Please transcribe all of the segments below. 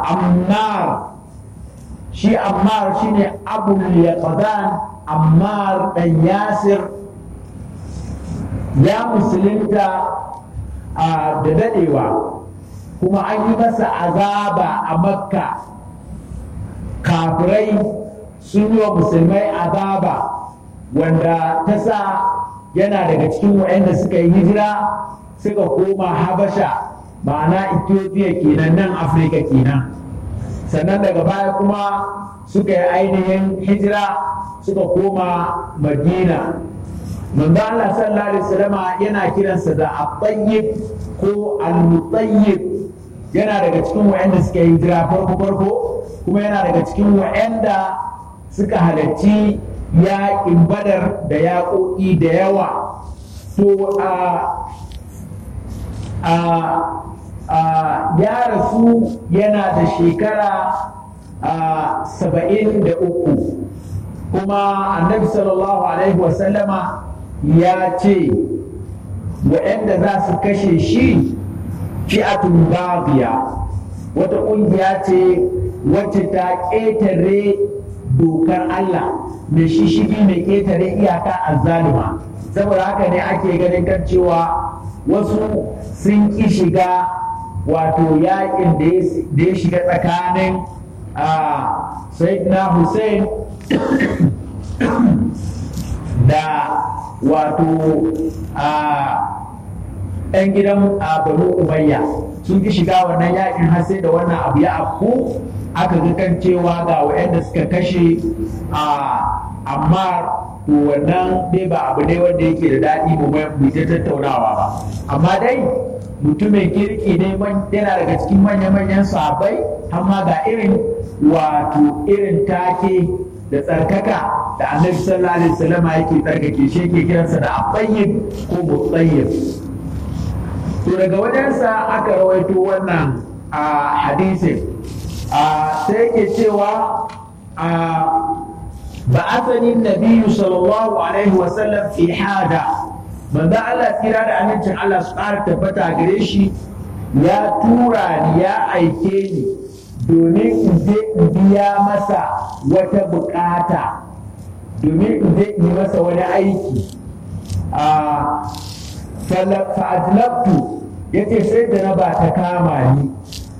ammar shi ammar shine abul yaqdan ammar dan yasir ya musulunta a da dadewa kuma an yi masa azaba a makka kafirai sun yi wa musulmai azaba wanda ta sa yana daga cikin waɗanda suka yi hijira suka koma habasha ma'ana ethiopia kenan nan afirka kenan sannan daga baya kuma suka yi ainihin hijira suka koma madina manzo Allah sallallahu alaihi wasallama yana kiransa da at-tayyib ko al-mutayyib yana daga cikin waɗanda suka yi hijira farko farko kuma yana daga cikin waɗanda suka halarci yaƙin badar da yaƙoƙi da yawa to a ya rasu yana da shekara saba'in da uku kuma annabi sallallahu alaihi wasallama ya ce waɗanda za su kashe shi fi'atun babiya wata ƙungiya ce wacce ta ƙetare dokar Allah mai shishigi mai ƙetare iyaka a zalima saboda haka ne ake ganin kan cewa wasu sun ƙi shiga wato yaƙin da ya shiga tsakanin sayyidina Hussein da wato ‘yan gidan banu umayya sun ƙi shiga wannan yaƙin har sai da wannan abu ya afku aka ga kan cewa ga waɗanda suka kashe a amma to wannan dai ba abu ne wanda yake da daɗi mu mu ta tattaunawa ba amma dai mutumin kirki ne yana daga cikin manya-manyan sahabbai amma ga irin wato irin take da tsarkaka da annabi sallallahu alaihi wasallam yake tsarkake shi yake kiransa da abayyib ko mutayyib to daga wajensa aka rawaito wannan a hadisin sai yake cewa بعثني النبي صلى الله عليه وسلم في حاجة من ذا الله تيرا da amincin Allah su ƙara tabbata gare shi ya tura ni ya aike ni domin in je in biya masa wata bukata domin in je in yi masa wani aiki fa'adlabtu ya ce sai da na ba ta kama ni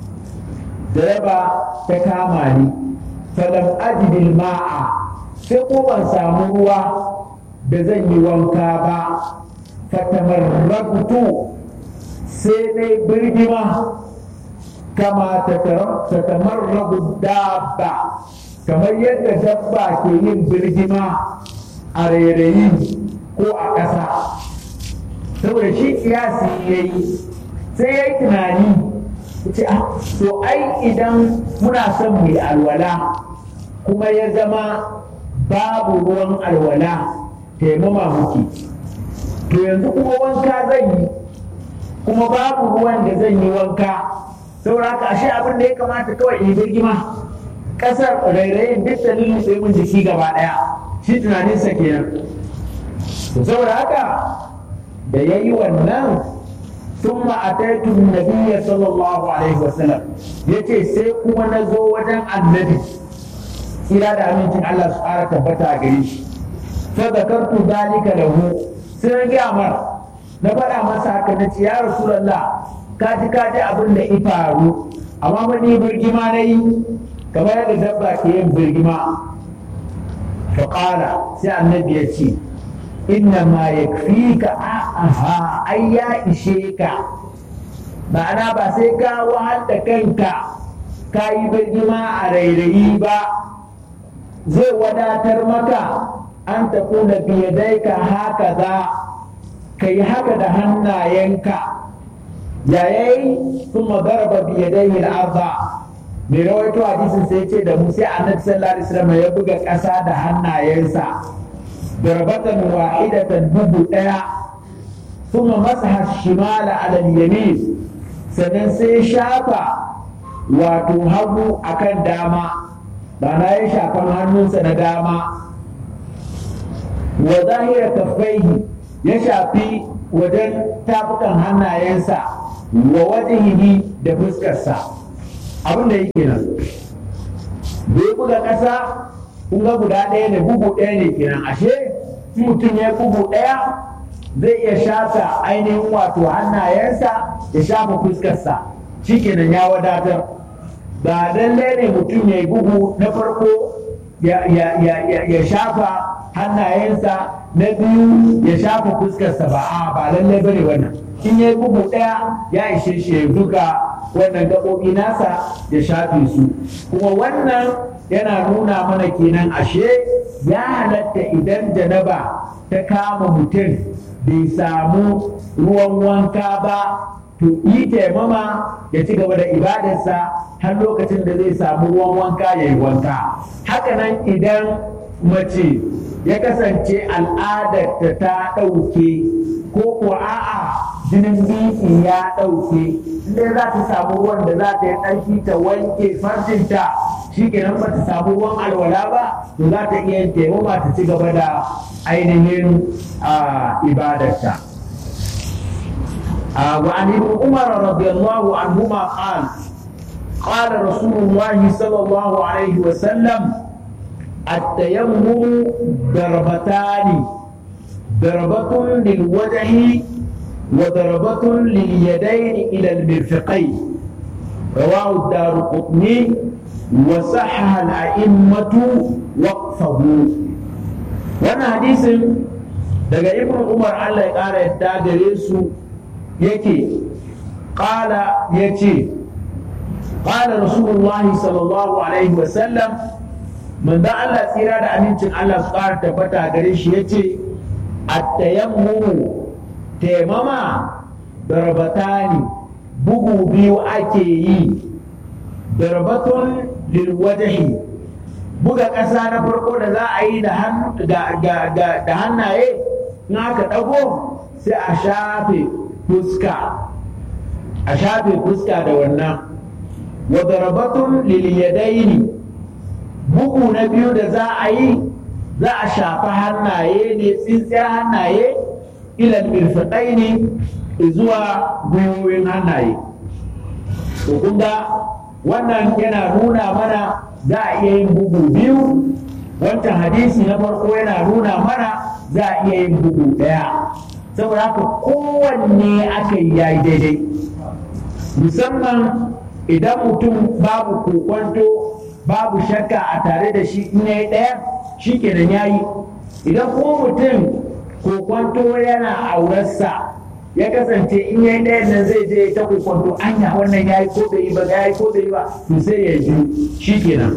da ba ta kama ni falam ajidil ma'a sai ko ban samu ruwa da zan yi wanka ba fatamarrabtu sai dai birgima kama tatamarrabu dabba kamar yadda dabba ke yin birgima a rairayi ko a ƙasa saboda shi kiyasi ya yi sai ya yi tunani ce to ai idan muna son mu yi alwala kuma ya zama babu ruwan alwala taimama muke to yanzu kuma wanka zan yi kuma babu ruwan da zan yi wanka saboda haka ashe abin da ya kamata kawai in birgima kasar rairayin duk dalilin sai mun jiki gaba daya shi tunaninsa kenan to saboda haka da ya yi wannan ثم أتيت النبي صلى الله عليه وسلم يتي سيكون نزو وجن النبي إلى أمين الله سبحانه تبتا قريش فذكرت ذلك له سنجي أمر نبرا مساك نتي يا رسول الله kaji kaji abin da ifaru amma mani birgima na yi kamar yadda dabba ke yin birgima faƙala sai annabi ya ce inna ma ya fi ka aha ai ya ishe ka ma'ana ba sai ka wahal da kanka ka yi birgima a rairayi ba zai wadatar maka an tafi da biyadai ka haka za ka yi haka da hannayenka yayayi sun magarba biyadai al'arza mai rawaito hadisin sai ce da mu sai annabi sallallahu alaihi wasallam ya buga ƙasa da hannayensa darbatan wahidatan bugu ɗaya kuma masaha shimala ala yamin sannan sai shafa wato hagu akan dama ba na ya shafan hannunsa na dama wa zahira kaffaihi ya shafi wajen tafukan hannayensa wa wajihihi da fuskarsa abin da yake nan bai buga ƙasa kun ga guda ɗaya ne bugu ɗaya ne kenan ashe mutum ya bugu ɗaya zai iya shafa ainihin wato hannayensa ya shafa fuskarsa shikenan ya wadatar ba lallai ne mutum ya yi bugu na farko ya shafa hannayensa na biyu ya shafa fuskarsa ba a ba lallai bane wannan in ya yi bugu ɗaya ya ishe shi ya duka wannan gaɓoɓi nasa ya shafe su kuma wannan yana nuna mana kenan ashe ya halatta idan janaba ta kama mutum bai samu ruwan wanka ba to yi taimama ya ci gaba da ibadarsa har lokacin da zai samu ruwan wanka ya yi wanka hakanan idan mace ya kasance al'adarta ta ɗauke ko ko a'a jinin biki ya ɗauke inda za ta samu ruwan da za ta yi ɗarki ta wanke farjinta shi kenan ba ta samu ruwan alwala ba to za ta iya taimama ta ci gaba da ainihin ibadarta. وعن ابن عمر رضي الله عنهما قال قال رسول الله صلى الله عليه وسلم التيمم ضربتان ضربة للوجه وضربة لليدين إلى المرفقين رواه الدار قطني وصحح الأئمة وقفه وانا حديث daga ibn umar allah ya ƙara yadda gare su yake ƙala ya ce ƙala rasulullahi sallallahu alaihi wasallam manzo Allah tsira da amincin Allah su ƙara tabbata gare shi ya ce attayammumu taimama darbatani bugu biyu ake yi darbatun lilwajhi buga ƙasa na farko da za a yi da hannaye in aka ɗago sai a shafe fuska a shafe fuska da wannan wa darabatun liliyadaini bugu na biyu da za a yi za a shafa hannaye ne tsintsiyar hannaye ilal mirfaɗai ne zuwa gwiwoyin hannaye to kun ga wannan yana nuna mana za a iya yin bugu biyu wancan hadisi na farko yana nuna mana za a iya yin bugu ɗaya saboda haka kowanne aka yi yayi daidai musamman idan mutum babu kokwanto babu shakka a tare da shi in yayi ɗaya shi kenan yayi idan kuma mutum kokwanto yana aurarsa ya kasance in yayi ɗayan nan zai je ta kokwanto anya wannan yayi ko bai yi ba yayi ko bai yi ba to sai ya ji shi kenan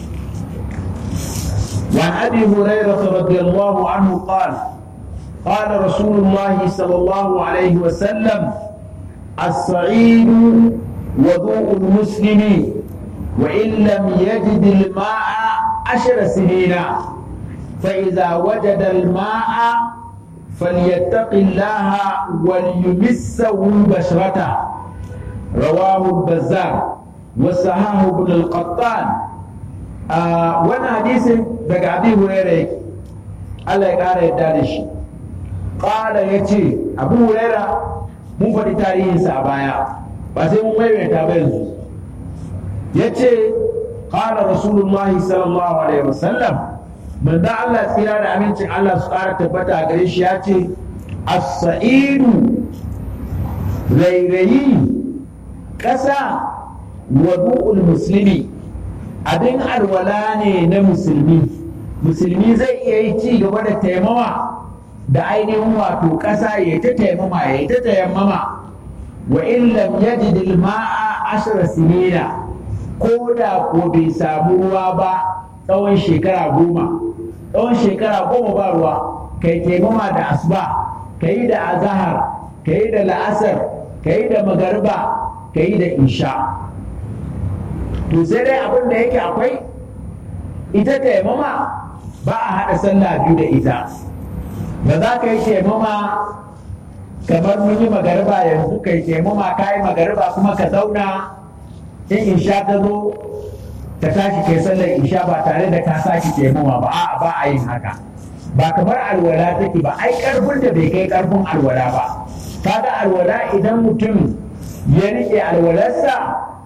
وعن ابي هريره رضي الله عنه قال قال رسول الله صلى الله عليه وسلم الصعيد وضوء المسلم وإن لم يجد الماء عشر سنين فإذا وجد الماء فليتق الله وليمسه بشرته رواه البزار وصححه ابن القطان آه وانا حديث دقى ابي هريره الله يقال يدانش قال يتي ابو هريره mun faɗi tarihinsa a baya ba sai mun maimaita ba yanzu ya ce ƙara rasulullah sallallahu alaihi wasallam manzo Allah tsira da amincin Allah su ƙara tabbata gare shi ya ce as-sa'idu rairayi ƙasa wadu'ul musulmi abin alwala ne na musulmi musulmi zai iya yi ci gaba da taimawa da ainihin wato ƙasa ya ta taimama ya ta tayammama wa in lam yajid al-ma'a ashra sinina ko da ko bai samu ruwa ba tsawon shekara goma tsawon shekara goma ba ruwa kai taimama da asuba kai da azahar kai da la'asar kai da magarba kai da isha to sai dai abin da yake akwai ita taimama ba a haɗa sallah biyu da ita ba za ka yi taimama kamar mun yi magariba yanzu kai taimama ka yi magariba kuma ka zauna in isha ta zo ka tashi kai sallar isha ba tare da ka sake taimama ba a ba a yin haka ba kamar alwala take ba ai karfin da bai kai karfin alwala ba kaga alwala idan mutum ya rike alwalarsa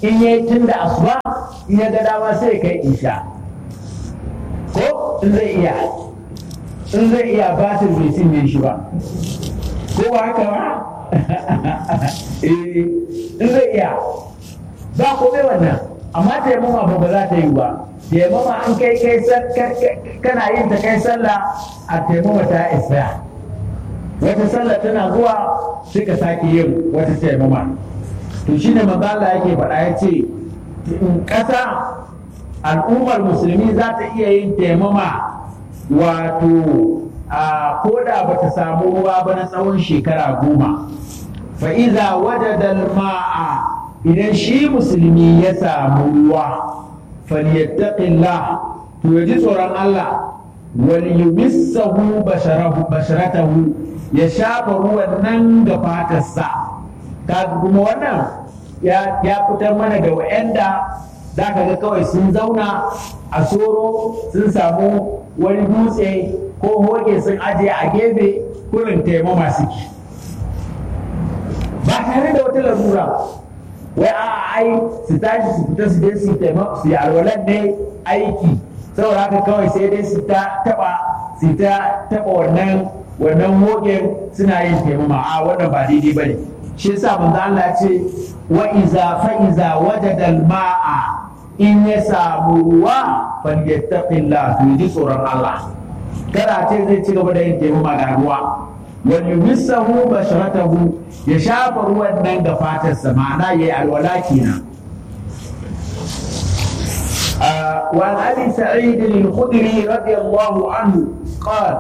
in yayi tun da asuba in ya ga dama sai kai isha ko in zai iya in zai iya batir bai cinye shi ba ko ba haka ba in zai iya ba komai wannan amma taimama ba ba za ta yi ba taimama an kai kai kana yin ta kai sallah a taimama ta isa wata sallah tana zuwa sai ka sake yin wata taimama to shi ne mazala yake faɗa ya ce ƙasa al'ummar musulmi za ta iya yin taimama wato a koda ba ta samu ruwa ba na tsawon shekara goma fa'iza wajadal ma'a idan shi musulmi ya samu ruwa falyattaqillah to ya ji tsoron Allah wal yumissahu basharatahu ya shafa ruwan nan ga fatarsa ka kuma wannan ya fitar mana da wa'anda za ka ga kawai sun zauna a soro sun samu wani dutse ko hoge sun ajiye a gefe kurin taimama suke ba tare da wata larura wai a ai su tashi su fita su je su taimaka su yi alwalan ne aiki saboda haka kawai sai dai su ta taba su ta taba wannan wannan hogen suna yin taimama a wannan ba daidai bane shi yasa manzo Allah ya ce wa iza fa iza wajada al-ma'a in ya samu ruwa falyattaqillah to ji tsoron Allah kada ce zai ci gaba da yin taimama ga ruwa wal yumissahu basharatahu ya shafa ruwan nan ga fatarsa ma'ana yayi alwala kenan وعن ابي سعيد الخدري رضي الله عنه قال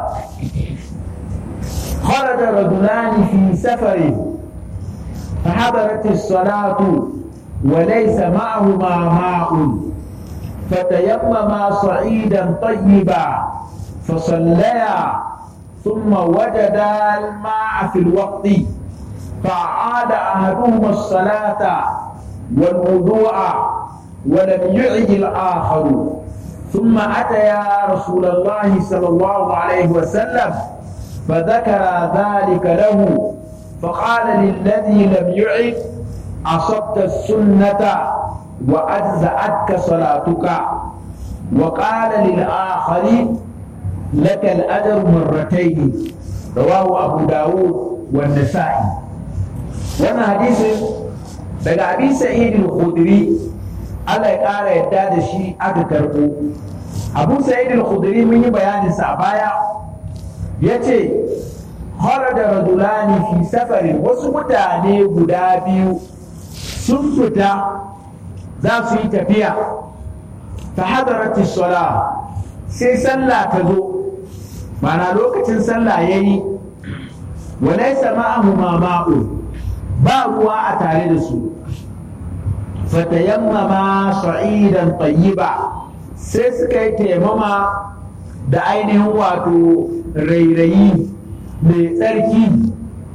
خرج رجلان في سفر فحضرت الصلاة وليس معهما ماء فتيمما صعيدا طيبا فصليا ثم وجدا الماء في الوقت فأعاد أحدهما الصلاة والوضوء ولم يعد الآخر ثم أتيا رسول الله صلى الله عليه وسلم فذكر ذلك له فقال للذي لم يعد أصبت السنة وأجزأتك صلاتك وقال للآخر لك الأجر مرتين رواه أبو داود والنسائي وانا حديث daga abi sa'id al-khudri Allah ya ƙara yadda da shi aka karɓo abu sa'id al-khudri mun yi bayanin sa a baya yace da rajulani fi safarin wasu mutane guda biyu sun fita za su yi tafiya ta hadarati sala sai sallah ta zo mana lokacin sallah ya yi walaisa ma'ahu ma'u ba ruwa a tare da su fatayammama sa'idan tayyiba sai suka yi taimama da ainihin wato rairayi mai tsarki